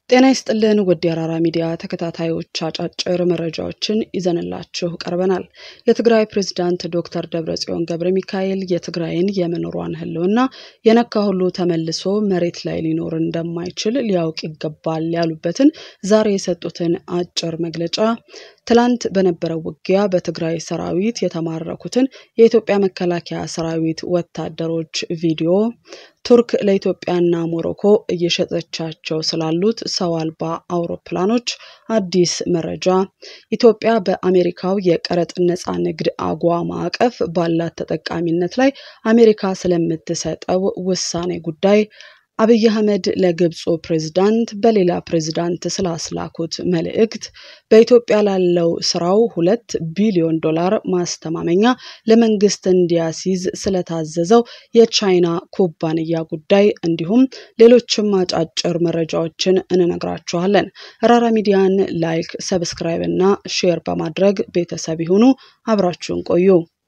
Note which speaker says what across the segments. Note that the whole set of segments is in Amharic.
Speaker 1: ጤና ይስጥልን ውድ የአራራ ሚዲያ ተከታታዮች አጫጭር መረጃዎችን ይዘንላችሁ ቀርበናል። የትግራይ ፕሬዝዳንት ዶክተር ደብረጽዮን ገብረ ሚካኤል የትግራይን የመኖሯን ሕልውና የነካ ሁሉ ተመልሶ መሬት ላይ ሊኖር እንደማይችል ሊያውቅ ይገባል ያሉበትን ዛሬ የሰጡትን አጭር መግለጫ ትላንት በነበረው ውጊያ በትግራይ ሰራዊት የተማረኩትን የኢትዮጵያ መከላከያ ሰራዊት ወታደሮች ቪዲዮ ቱርክ ለኢትዮጵያና ሞሮኮ እየሸጠቻቸው ስላሉት ሰው አልባ አውሮፕላኖች አዲስ መረጃ፣ ኢትዮጵያ በአሜሪካው የቀረጥ ነፃ ንግድ አጓ ማዕቀፍ ባላት ተጠቃሚነት ላይ አሜሪካ ስለምትሰጠው ውሳኔ ጉዳይ አብይ አህመድ ለግብፁ ፕሬዝዳንት በሌላ ፕሬዝዳንት ስላስላኩት መልእክት፣ በኢትዮጵያ ላለው ስራው ሁለት ቢሊዮን ዶላር ማስተማመኛ ለመንግስት እንዲያስይዝ ስለታዘዘው የቻይና ኩባንያ ጉዳይ እንዲሁም ሌሎችም አጫጭር መረጃዎችን እንነግራችኋለን። ራራ ሚዲያን ላይክ፣ ሰብስክራይብ እና ሼር በማድረግ ቤተሰብ ይሁኑ። አብራችሁን ቆዩ።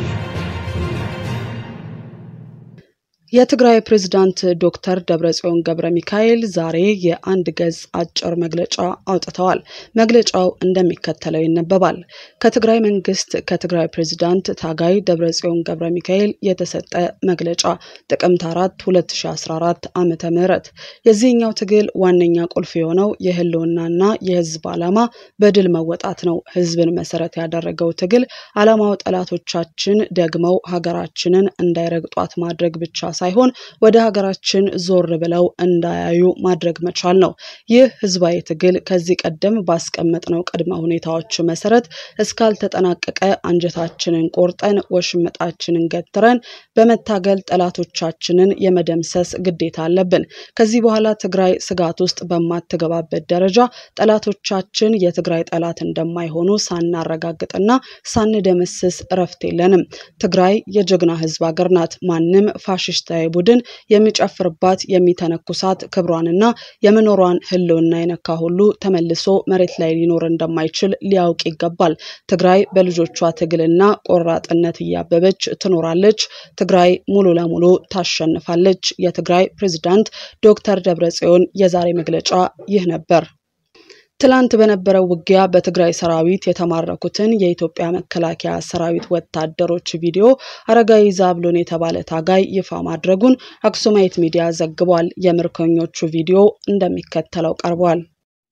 Speaker 1: የትግራይ ፕሬዝዳንት ዶክተር ደብረጽዮን ገብረ ሚካኤል ዛሬ የአንድ ገጽ አጭር መግለጫ አውጥተዋል። መግለጫው እንደሚከተለው ይነበባል። ከትግራይ መንግስት ከትግራይ ፕሬዝዳንት ታጋይ ደብረጽዮን ገብረ ሚካኤል የተሰጠ መግለጫ ጥቅምት 4 2014 ዓመተ ምህረት የዚህኛው ትግል ዋነኛ ቁልፍ የሆነው የህልውናና የህዝብ ዓላማ በድል መወጣት ነው። ህዝብን መሰረት ያደረገው ትግል ዓላማው ጠላቶቻችን ደግመው ሀገራችንን እንዳይረግጧት ማድረግ ብቻ ሳይሆን ወደ ሀገራችን ዞር ብለው እንዳያዩ ማድረግ መቻል ነው። ይህ ህዝባዊ ትግል ከዚህ ቀደም ባስቀመጥነው ቅድመ ሁኔታዎች መሰረት እስካልተጠናቀቀ አንጀታችንን ቆርጠን ወሽመጣችንን ገትረን በመታገል ጠላቶቻችንን የመደምሰስ ግዴታ አለብን። ከዚህ በኋላ ትግራይ ስጋት ውስጥ በማትገባበት ደረጃ ጠላቶቻችን የትግራይ ጠላት እንደማይሆኑ ሳናረጋግጥና ሳንደመስስ እረፍት የለንም። ትግራይ የጀግና ህዝብ ሀገር ናት። ማንም ፋሽስታዊ ቡድን የሚጨፍርባት የሚተነኩሳት ክብሯንና የመኖሯን ህልውና የነካ ሁሉ ተመልሶ መሬት ላይ ሊኖር እንደማይችል ሊያውቅ ይገባል። ትግራይ በልጆቿ ትግልና ቆራጥነት እያበበች ትኖራለች። ትግራይ ሙሉ ለሙሉ ታሸንፋለች። የትግራይ ፕሬዝዳንት ዶክተር ደብረጽዮን የዛሬ መግለጫ ይህ ነበር። ትላንት በነበረው ውጊያ በትግራይ ሰራዊት የተማረኩትን የኢትዮጵያ መከላከያ ሰራዊት ወታደሮች ቪዲዮ አረጋዊ ዛብሎን የተባለ ታጋይ ይፋ ማድረጉን አክሱማይት ሚዲያ ዘግቧል። የምርኮኞቹ ቪዲዮ እንደሚከተለው ቀርቧል።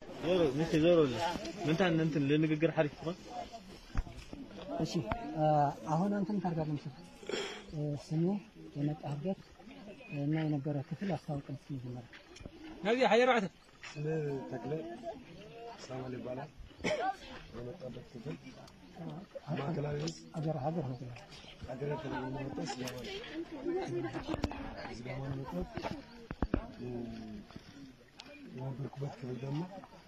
Speaker 2: እሺ አሁን አንተም ታርጋለህ መሰለህ ስሙ የመጣህበት እና የነበረ ክፍል አስታውቀን እስኪ መጀመሪያ
Speaker 3: ነዚህ ሀየራዕተ
Speaker 4: ስሜ ተክለ ሳሙኤል ይባላል። የመጣበት ክፍል ማዕከላዊ ዕዝ
Speaker 2: ሀገር ሀገር ነው
Speaker 4: ሀገረ ተለየ የመጣው ሲዳማ ነው። ሲዳማ ነው የመጣሁት። የነበርኩበት ክፍል ደግሞ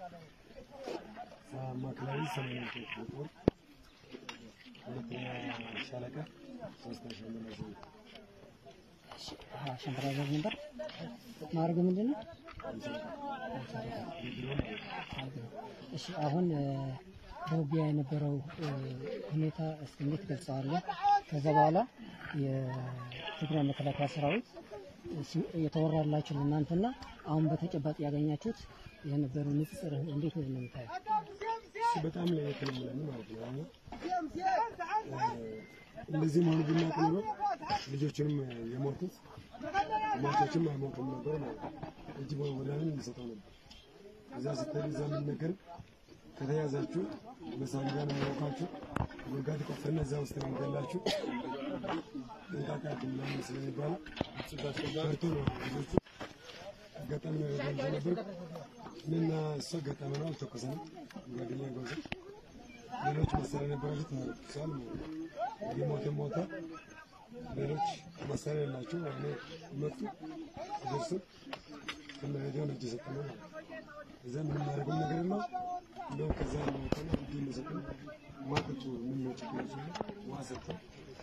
Speaker 4: ማዕከላዊ ሰሜን ጦር ሁለተኛ ሻለቃ ሶስተኛ ሻለቃ ዘ
Speaker 2: ሸንተረር ነበር። ማድረግ ምንድን ነው? እሺ አሁን በውጊያ የነበረው ሁኔታ እስኪ እንዴት ገልጸዋለህ? ከዛ በኋላ የትግራይ መከላከያ ሰራዊት የተወራላችሁ ለእናንተና አሁን በተጨባጭ ያገኛችሁት የነበሩ ንጽጽር እንዴት ነው የምታየው?
Speaker 4: እሱ በጣም ለየት ነው የሚለን ማለት ነው። አሁን እንደዚህ መሆኑ ብናውቅ ኖሮ ልጆችንም የሞቱት ሟቾችም አይሞቱም ነበር ማለት ነው። እጅ ወዳንን እንሰጠው ነበር። እዛ ስትሄዱ እዛ የሚነገር ከተያዛችሁ በሳንጋ ነው የሚወቃችሁ፣ ጉድጓድ ቆፍረን እዛ ውስጥ ነው የሚገላችሁ፣ ጥንቃቄ ምናምን ስለሚባለው ፈርቶ ነው ልጆቹ አጋጣሚ ነው የገንዘ ነበር እኔና እሱ አጋጣሚ ነው አልተኮሰንም። ጓደኛ ጎዘ ሌሎች መሳሪያ ነበራቸው ተመርኩሰዋል። የሞተ ሞተ። ሌሎች መሳሪያ የላቸው እኔ መጡ ደርሱ ከመሄደው ነው የሰጠነው ማለት ነው። እዛ ምንም ማድረግም ነገር የለው እንደውም ከዛ የሚወጣነ እጅ እንደሰጠን ማጠጡ ምን ነው ችግር ሲሉ ውሃ ሰጠን፣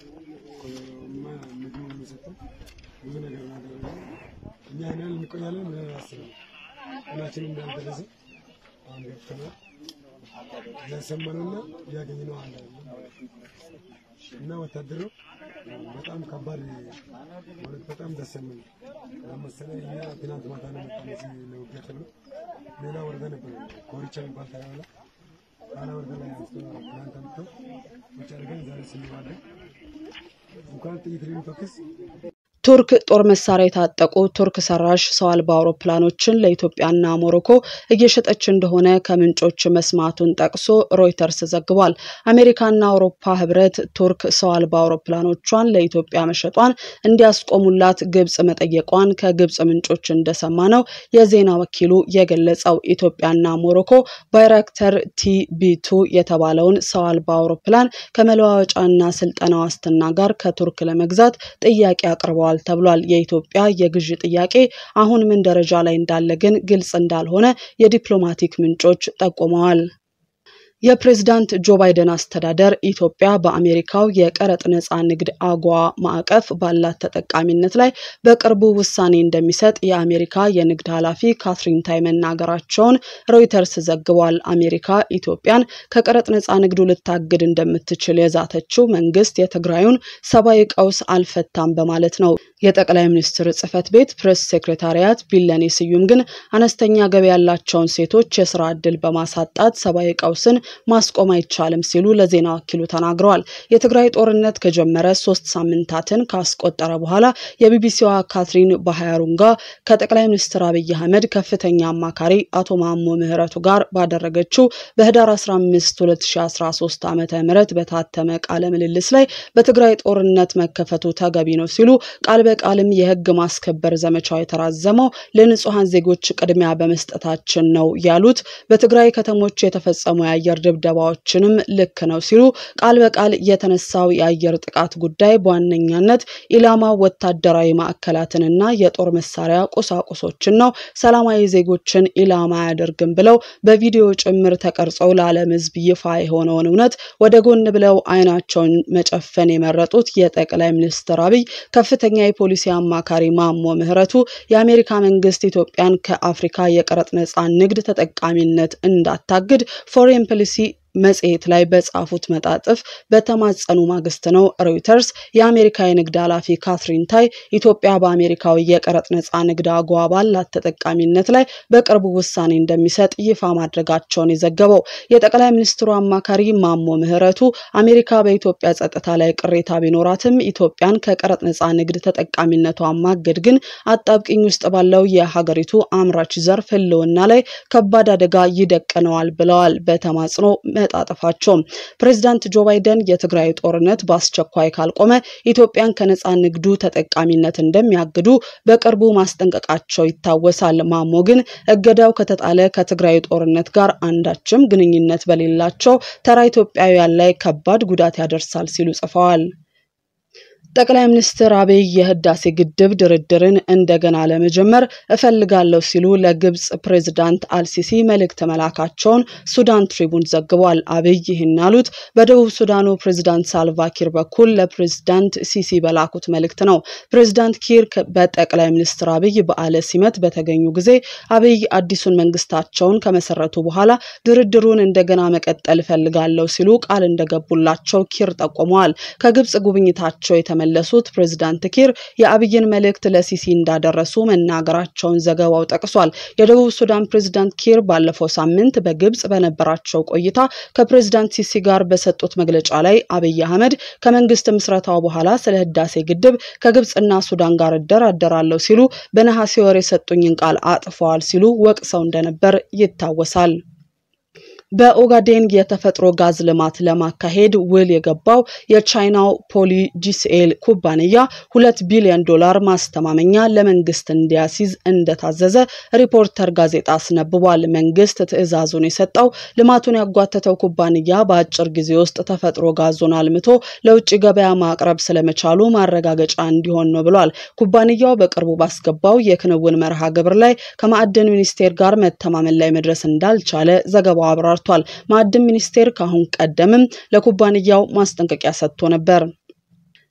Speaker 4: ምግብ ሁሉ ሰጠን፣ ብዙ ነገር ናደረገ። እኛ ያን ያህል እንቆያለን ብለን አስበን ቀናችን እንዳልደረሰ አሁን ገብተናል። ያሰማነውና ያገኘነው አንድ አይደለም ማለት ነው። እና ወታደሩ በጣም ከባድ ማለት በጣም ደስ የሚል ለምሳሌ እኛ ትናንት ማታ ነው የመጣነው እዚህ ለውጊያ ተብሎ ሌላ ወረዳ ነበር ኮሪቻ የሚባል ተራራ ላይ ጣና ወረዳ ላይ አንስቶ ትናንት አምጥተው ቁጭ አድርገን ዛሬ ስንዋለን እንኳን ጥይት ልንተኩስ
Speaker 1: ቱርክ ጦር መሳሪያ የታጠቁ ቱርክ ሰራሽ ሰው አልባ አውሮፕላኖችን ለኢትዮጵያና ሞሮኮ እየሸጠች እንደሆነ ከምንጮች መስማቱን ጠቅሶ ሮይተርስ ዘግቧል። አሜሪካና አውሮፓ ህብረት ቱርክ ሰው አልባ አውሮፕላኖቿን ለኢትዮጵያ መሸጧን እንዲያስቆሙላት ግብጽ መጠየቋን ከግብጽ ምንጮች እንደሰማ ነው የዜና ወኪሉ የገለጸው። ኢትዮጵያና ሞሮኮ ባይራክተር ቲቢቱ የተባለውን ሰው አልባ አውሮፕላን ከመለዋወጫና ስልጠና ዋስትና ጋር ከቱርክ ለመግዛት ጥያቄ አቅርበዋል ተብሏል። የኢትዮጵያ የግዢ ጥያቄ አሁን ምን ደረጃ ላይ እንዳለ ግን ግልጽ እንዳልሆነ የዲፕሎማቲክ ምንጮች ጠቁመዋል። የፕሬዝዳንት ጆ ባይደን አስተዳደር ኢትዮጵያ በአሜሪካው የቀረጥ ነፃ ንግድ አጓ ማዕቀፍ ባላት ተጠቃሚነት ላይ በቅርቡ ውሳኔ እንደሚሰጥ የአሜሪካ የንግድ ኃላፊ ካትሪን ታይ መናገራቸውን ሮይተርስ ዘግቧል። አሜሪካ ኢትዮጵያን ከቀረጥ ነፃ ንግዱ ልታግድ እንደምትችል የዛተችው መንግስት የትግራዩን ሰብአዊ ቀውስ አልፈታም በማለት ነው። የጠቅላይ ሚኒስትር ጽህፈት ቤት ፕሬስ ሴክሬታሪያት ቢለኔ ስዩም ግን አነስተኛ ገቢ ያላቸውን ሴቶች የስራ ዕድል በማሳጣት ሰብአዊ ቀውስን ማስቆም አይቻልም ሲሉ ለዜና ወኪሉ ተናግረዋል። የትግራይ ጦርነት ከጀመረ ሶስት ሳምንታትን ካስቆጠረ በኋላ የቢቢሲዋ ካትሪን ባሃሩንጋ ከጠቅላይ ሚኒስትር አብይ አህመድ ከፍተኛ አማካሪ አቶ ማሞ ምህረቱ ጋር ባደረገችው በህዳር 15 2013 ዓ ም በታተመ ቃለ ምልልስ ላይ በትግራይ ጦርነት መከፈቱ ተገቢ ነው ሲሉ ቃል በቃልም የህግ ማስከበር ዘመቻው የተራዘመው ለንጹሐን ዜጎች ቅድሚያ በመስጠታችን ነው ያሉት በትግራይ ከተሞች የተፈጸሙ የአየር ድብደባዎችንም ልክ ነው ሲሉ ቃል በቃል የተነሳው የአየር ጥቃት ጉዳይ በዋነኛነት ኢላማ ወታደራዊ ማዕከላትንና የጦር መሳሪያ ቁሳቁሶችን ነው፣ ሰላማዊ ዜጎችን ኢላማ አያደርግም ብለው በቪዲዮ ጭምር ተቀርጸው ለዓለም ህዝብ ይፋ የሆነውን እውነት ወደ ጎን ብለው አይናቸውን መጨፈን የመረጡት የጠቅላይ ሚኒስትር አብይ ከፍተኛ የፖሊሲ አማካሪ ማሞ ምህረቱ የአሜሪካ መንግስት ኢትዮጵያን ከአፍሪካ የቀረጥ ነፃ ንግድ ተጠቃሚነት እንዳታግድ ፎሬን ፖሊሲ መጽሔት ላይ በጻፉት መጣጥፍ በተማጸኑ ማግስት ነው ሮይተርስ የአሜሪካ የንግድ ኃላፊ ካትሪን ታይ ኢትዮጵያ በአሜሪካዊ የቀረጥ ነፃ ንግድ አጓ ባላት ተጠቃሚነት ላይ በቅርቡ ውሳኔ እንደሚሰጥ ይፋ ማድረጋቸውን የዘገበው። የጠቅላይ ሚኒስትሩ አማካሪ ማሞ ምህረቱ አሜሪካ በኢትዮጵያ ጸጥታ ላይ ቅሬታ ቢኖራትም ኢትዮጵያን ከቀረጥ ነፃ ንግድ ተጠቃሚነቷ ማገድ ግን አጣብቂኝ ውስጥ ባለው የሀገሪቱ አምራች ዘርፍ ህልውና ላይ ከባድ አደጋ ይደቅነዋል ብለዋል። በተማጽኖ መጣጠፋቸው ፕሬዚዳንት ጆ ባይደን የትግራይ ጦርነት በአስቸኳይ ካልቆመ ኢትዮጵያን ከነፃ ንግዱ ተጠቃሚነት እንደሚያግዱ በቅርቡ ማስጠንቀቃቸው ይታወሳል። ማሞ ግን እገዳው ከተጣለ ከትግራይ ጦርነት ጋር አንዳችም ግንኙነት በሌላቸው ተራ ኢትዮጵያውያን ላይ ከባድ ጉዳት ያደርሳል ሲሉ ጽፈዋል። ጠቅላይ ሚኒስትር አብይ የህዳሴ ግድብ ድርድርን እንደገና ለመጀመር እፈልጋለሁ ሲሉ ለግብጽ ፕሬዝዳንት አልሲሲ መልእክት መላካቸውን ሱዳን ትሪቡን ዘግቧል። አብይ ይህን ያሉት በደቡብ ሱዳኑ ፕሬዝዳንት ሳልቫኪር በኩል ለፕሬዝዳንት ሲሲ በላኩት መልእክት ነው። ፕሬዝዳንት ኪር በጠቅላይ ሚኒስትር አብይ በዓለ ሲመት በተገኙ ጊዜ አብይ አዲሱን መንግስታቸውን ከመሰረቱ በኋላ ድርድሩን እንደገና መቀጠል እፈልጋለሁ ሲሉ ቃል እንደገቡላቸው ኪር ጠቁመዋል። ከግብጽ ጉብኝታቸው የተመለሱት ፕሬዝዳንት ኪር የአብይን መልእክት ለሲሲ እንዳደረሱ መናገራቸውን ዘገባው ጠቅሷል። የደቡብ ሱዳን ፕሬዝዳንት ኪር ባለፈው ሳምንት በግብጽ በነበራቸው ቆይታ ከፕሬዝዳንት ሲሲ ጋር በሰጡት መግለጫ ላይ አብይ አህመድ ከመንግስት ምስረታው በኋላ ስለ ህዳሴ ግድብ ከግብጽና ሱዳን ጋር እደራደራለሁ ሲሉ በነሐሴ ወር የሰጡኝን ቃል አጥፈዋል ሲሉ ወቅሰው እንደነበር ይታወሳል። በኦጋዴን የተፈጥሮ ጋዝ ልማት ለማካሄድ ውል የገባው የቻይናው ፖሊ ጂሲኤል ኩባንያ ሁለት ቢሊዮን ዶላር ማስተማመኛ ለመንግስት እንዲያስይዝ እንደታዘዘ ሪፖርተር ጋዜጣ አስነብቧል። መንግስት ትዕዛዙን የሰጠው ልማቱን ያጓተተው ኩባንያ በአጭር ጊዜ ውስጥ ተፈጥሮ ጋዙን አልምቶ ለውጭ ገበያ ማቅረብ ስለመቻሉ ማረጋገጫ እንዲሆን ነው ብሏል። ኩባንያው በቅርቡ ባስገባው የክንውን መርሃ ግብር ላይ ከማዕድን ሚኒስቴር ጋር መተማመን ላይ መድረስ እንዳልቻለ ዘገባው አብራር ተሰርቷል። ማዕድን ሚኒስቴር ከአሁን ቀደምም ለኩባንያው ማስጠንቀቂያ ሰጥቶ ነበር።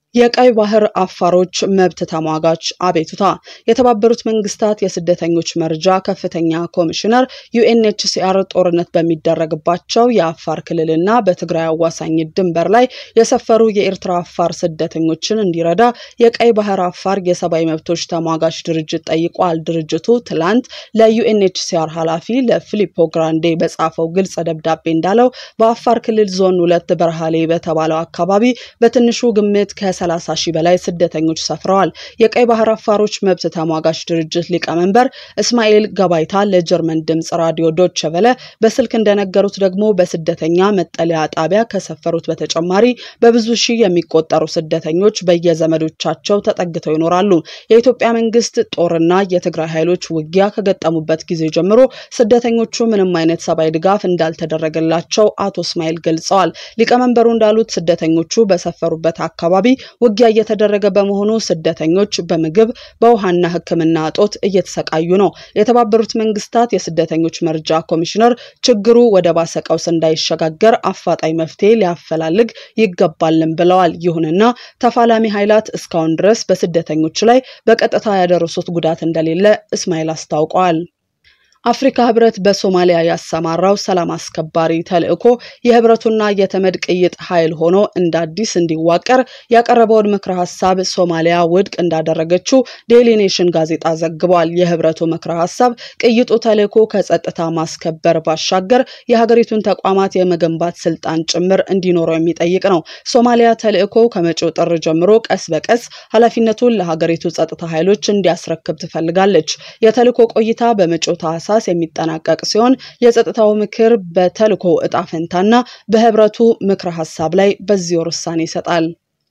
Speaker 1: የቀይ ባህር አፋሮች መብት ተሟጋች አቤቱታ። የተባበሩት መንግስታት የስደተኞች መርጃ ከፍተኛ ኮሚሽነር ዩኤንኤችሲአር ጦርነት በሚደረግባቸው የአፋር ክልልና በትግራይ አዋሳኝ ድንበር ላይ የሰፈሩ የኤርትራ አፋር ስደተኞችን እንዲረዳ የቀይ ባህር አፋር የሰብአዊ መብቶች ተሟጋች ድርጅት ጠይቋል። ድርጅቱ ትላንት ለዩኤንኤችሲአር ኃላፊ ለፊሊፖ ግራንዴ በጻፈው ግልጽ ደብዳቤ እንዳለው በአፋር ክልል ዞን ሁለት በረሃሌ በተባለው አካባቢ በትንሹ ግምት ከ 30 ሺህ በላይ ስደተኞች ሰፍረዋል። የቀይ ባህር አፋሮች መብት ተሟጋች ድርጅት ሊቀመንበር እስማኤል ገባይታ ለጀርመን ድምጽ ራዲዮ ዶቸ ቨለ በስልክ እንደነገሩት ደግሞ በስደተኛ መጠለያ ጣቢያ ከሰፈሩት በተጨማሪ በብዙ ሺህ የሚቆጠሩ ስደተኞች በየዘመዶቻቸው ተጠግተው ይኖራሉ። የኢትዮጵያ መንግስት ጦርና የትግራይ ኃይሎች ውጊያ ከገጠሙበት ጊዜ ጀምሮ ስደተኞቹ ምንም አይነት ሰብአዊ ድጋፍ እንዳልተደረገላቸው አቶ እስማኤል ገልጸዋል። ሊቀመንበሩ እንዳሉት ስደተኞቹ በሰፈሩበት አካባቢ ውጊያ እየተደረገ በመሆኑ ስደተኞች በምግብ በውሃና ሕክምና እጦት እየተሰቃዩ ነው። የተባበሩት መንግስታት የስደተኞች መርጃ ኮሚሽነር ችግሩ ወደ ባሰ ቀውስ እንዳይሸጋገር አፋጣኝ መፍትሄ ሊያፈላልግ ይገባልን ብለዋል። ይሁንና ተፋላሚ ኃይላት እስካሁን ድረስ በስደተኞች ላይ በቀጥታ ያደረሱት ጉዳት እንደሌለ እስማኤል አስታውቀዋል። አፍሪካ ህብረት በሶማሊያ ያሰማራው ሰላም አስከባሪ ተልዕኮ የህብረቱና የተመድ ቅይጥ ኃይል ሆኖ እንደ አዲስ እንዲዋቀር ያቀረበውን ምክረ ሀሳብ ሶማሊያ ውድቅ እንዳደረገችው ዴይሊ ኔሽን ጋዜጣ ዘግቧል። የህብረቱ ምክረ ሀሳብ ቅይጡ ተልዕኮ ከጸጥታ ማስከበር ባሻገር የሀገሪቱን ተቋማት የመገንባት ስልጣን ጭምር እንዲኖረው የሚጠይቅ ነው። ሶማሊያ ተልዕኮ ከመጪው ጥር ጀምሮ ቀስ በቀስ ኃላፊነቱን ለሀገሪቱ ጸጥታ ኃይሎች እንዲያስረክብ ትፈልጋለች። የተልዕኮ ቆይታ በመጪው ታህሳስ የሚጠናቀቅ ሲሆን የጸጥታው ምክር በተልዕኮ እጣ ፈንታና በህብረቱ ምክረ ሀሳብ ላይ በዚህ ወር ውሳኔ ይሰጣል።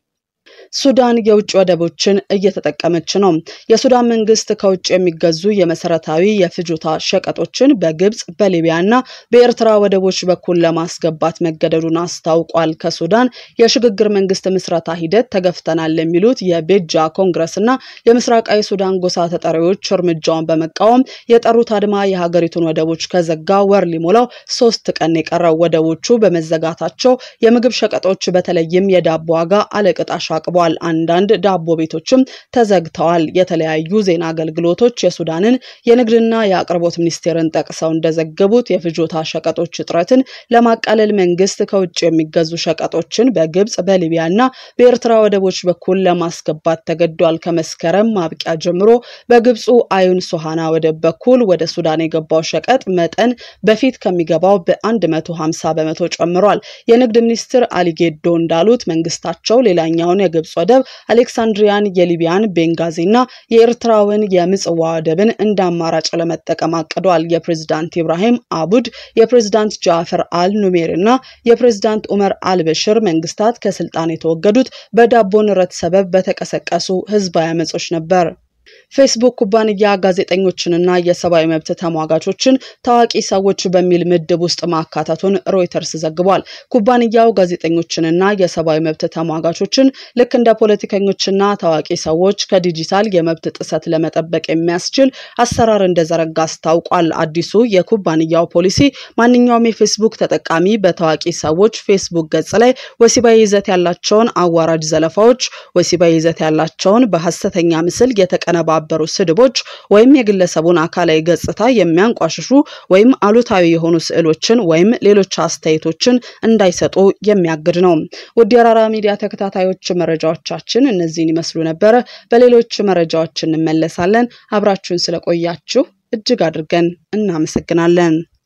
Speaker 1: ሱዳን የውጭ ወደቦችን እየተጠቀመች ነው። የሱዳን መንግስት ከውጭ የሚገዙ የመሰረታዊ የፍጆታ ሸቀጦችን በግብጽ በሊቢያ እና በኤርትራ ወደቦች በኩል ለማስገባት መገደዱን አስታውቋል። ከሱዳን የሽግግር መንግስት ምስረታ ሂደት ተገፍተናል የሚሉት የቤጃ ኮንግረስ እና የምስራቃዊ ሱዳን ጎሳ ተጠሪዎች እርምጃውን በመቃወም የጠሩት አድማ የሀገሪቱን ወደቦች ከዘጋ ወር ሊሞላው ሶስት ቀን የቀረው ወደቦቹ በመዘጋታቸው የምግብ ሸቀጦች በተለይም የዳቦ ዋጋ አለቅጥ አሻቅቧል። አንዳንድ ዳቦ ቤቶችም ተዘግተዋል። የተለያዩ ዜና አገልግሎቶች የሱዳንን የንግድና የአቅርቦት ሚኒስቴርን ጠቅሰው እንደዘገቡት የፍጆታ ሸቀጦች እጥረትን ለማቃለል መንግስት ከውጭ የሚገዙ ሸቀጦችን በግብጽ በሊቢያ እና በኤርትራ ወደቦች በኩል ለማስገባት ተገዷል። ከመስከረም ማብቂያ ጀምሮ በግብፁ አዩን ሶሃና ወደብ በኩል ወደ ሱዳን የገባው ሸቀጥ መጠን በፊት ከሚገባው በ150 በመቶ ጨምሯል። የንግድ ሚኒስትር አሊጌዶ እንዳሉት መንግስታቸው ሌላኛውን የግብጽ ወደብ አሌክሳንድሪያን፣ የሊቢያን ቤንጋዚ እና የኤርትራውን የምጽዋ ወደብን እንደ አማራጭ ለመጠቀም አቅዷል። የፕሬዝዳንት ኢብራሂም አቡድ፣ የፕሬዝዳንት ጃፈር አል ኑሜር እና የፕሬዝዳንት ኡመር አልበሽር መንግስታት ከስልጣን የተወገዱት በዳቦ ንረት ሰበብ በተቀሰቀሱ ህዝባዊ አመጾች ነበር። ፌስቡክ ኩባንያ ጋዜጠኞችንና የሰብአዊ መብት ተሟጋቾችን ታዋቂ ሰዎች በሚል ምድብ ውስጥ ማካተቱን ሮይተርስ ዘግቧል። ኩባንያው ጋዜጠኞችንና የሰብአዊ መብት ተሟጋቾችን ልክ እንደ ፖለቲከኞችና ታዋቂ ሰዎች ከዲጂታል የመብት ጥሰት ለመጠበቅ የሚያስችል አሰራር እንደዘረጋ አስታውቋል። አዲሱ የኩባንያው ፖሊሲ ማንኛውም የፌስቡክ ተጠቃሚ በታዋቂ ሰዎች ፌስቡክ ገጽ ላይ ወሲባዊ ይዘት ያላቸውን አዋራጅ ዘለፋዎች፣ ወሲባዊ ይዘት ያላቸውን በሐሰተኛ ምስል የተቀነባ ባበሩ ስድቦች ወይም የግለሰቡን አካላዊ ገጽታ የሚያንቋሽሹ ወይም አሉታዊ የሆኑ ስዕሎችን ወይም ሌሎች አስተያየቶችን እንዳይሰጡ የሚያግድ ነው። ውድ የራራ ሚዲያ ተከታታዮች መረጃዎቻችን እነዚህን ይመስሉ ነበረ። በሌሎች መረጃዎች እንመለሳለን። አብራችሁን ስለቆያችሁ እጅግ አድርገን እናመሰግናለን።